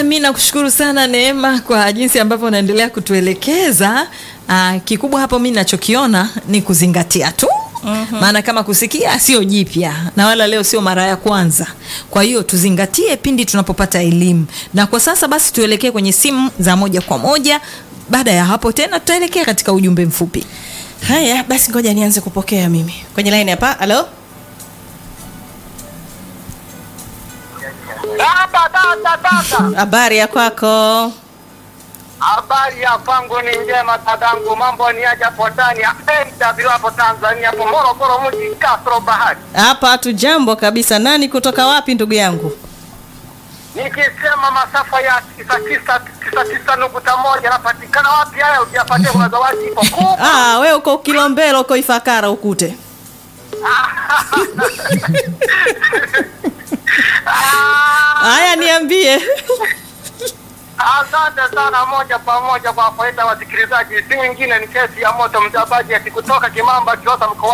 mi nakushukuru sana Neema kwa jinsi ambavyo unaendelea kutuelekeza. Aa, kikubwa hapo mi nachokiona ni kuzingatia tu maana kama kusikia sio jipya na wala leo sio mara ya kwanza. Kwa hiyo tuzingatie pindi tunapopata elimu, na kwa sasa basi tuelekee kwenye simu za moja kwa moja. Baada ya hapo tena tutaelekea katika ujumbe mfupi. Haya basi, ngoja nianze kupokea mimi kwenye line hapa. Halo, Dada, dada, dada. habari ya kwako? Habari ya kwangu ni njema dadangu, mambo ni aja hapo ndani ya NW hapo Tanzania, hapo Morogoro mji Castro Bahari. Hapa hatu jambo kabisa. Nani kutoka wapi ndugu yangu? Nikisema masafa ya tisa tisa tisa tisa nukta moja napatikana wapi? Haya ujapatia kuna zawadi ipo kubwa. Ah, we uko Kilombero, uko Ifakara ukute. Haya, niambie. Asante sana, moja kwa moja kwa faida ya wasikilizaji, si mwingine ni kesi ya moto mtabaji ati kutoka Kimamba Kiosa mkoa